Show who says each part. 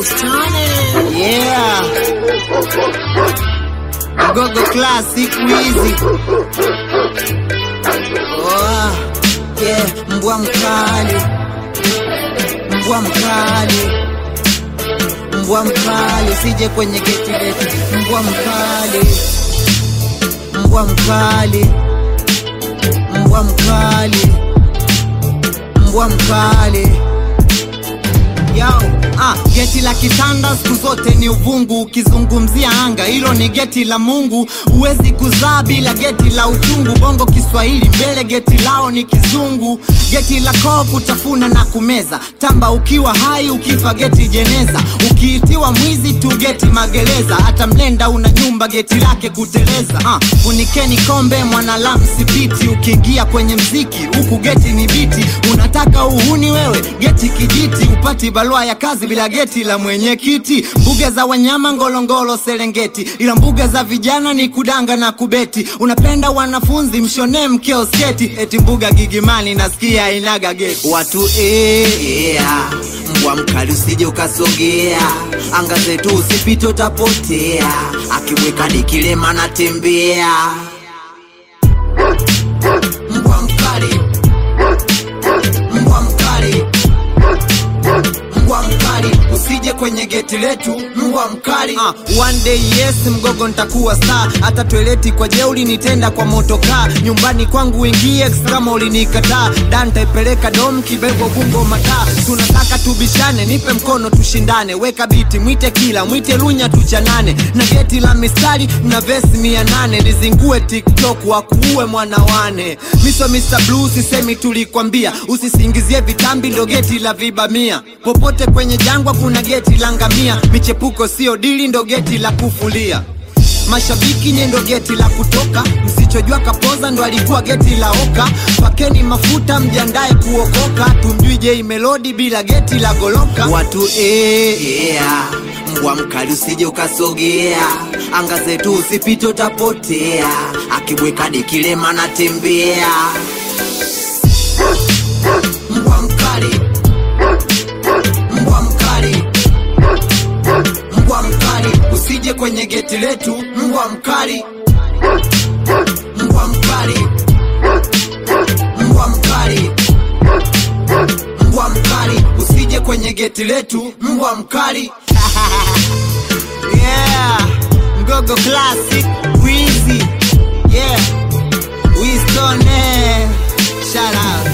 Speaker 1: Yeah. Gogo Classic Wizi. Oh, yeah, mbwa mkali. Mbwa mkali. Mbwa mkali, usije kwenye geti letu. Mbwa mkali. Mbwa mkali. Mbwa mkali. Mbwa mkali. Yo, ah, geti la kitanda siku zote ni uvungu. Ukizungumzia anga, hilo ni geti la Mungu. Huwezi kuzaa bila geti la uchungu. Bongo Kiswahili mbele, geti lao ni kizungu. Geti la koo kutafuna na kumeza. Tamba ukiwa hai, ukifa geti jeneza. Ukiitiwa mwizi tu geti magereza. Hata mlenda una nyumba geti lake kuteleza. Ah, funikeni kombe mwanalam sipiti. Ukiingia kwenye mziki huku geti ni biti. Unataka uhuni wewe, geti kijiti. Upati barua ya kazi bila geti la mwenyekiti. Mbuga za wanyama Ngorongoro, Serengeti, ila mbuga za vijana ni kudanga na kubeti. Unapenda wanafunzi mshone mkeo sketi, eti mbuga Gigimani nasikia inaga geti.
Speaker 2: watu eh, yeah. mbwa mkali usije ukasogea anga zetu usipite utapotea akimweka nikilema natembea mbwa mkali mbwa mkali mbwa mkali usije kwenye geti letu mbwa mkali
Speaker 1: Ah, one day yes mgogo nitakuwa star hata toileti kwa jeuli nitenda kwa motokaa nyumbani kwangu uingie kama ulinikataa da nitaipeleka dom kibego gungo mataa tunataka tubishane nipe mkono tushindane weka biti mwite kila mwite lunya tuchanane na geti la mistari na vesi mia nane nizingue tiktok wakuue mwana wane miso Mr. Blue sisemi tulikwambia usisingizie vitambi ndo geti la vibamia popote kwenye jangwa kuna geti la ngamia michepuko sio dili ndo geti la kufulia mashabiki nye ndo geti la kutoka msichojua kapoza ndo alikuwa geti la oka pakeni mafuta mjiandae kuokoka tumjui jei melodi bila geti la goloka
Speaker 2: watu eh, yeah. mbwa mkali usije ukasogea anga zetu usipite utapotea akibweka dikilema natembea mbwa mkali mbwa mkali mbwa mkali usije kwenye geti letu mbwa mkali mbwa mkali mbwa mkali mbwa mkali usije kwenye geti letu mbwa mkali
Speaker 1: yeah mgogo classic wizi yeah Winston eh. shout out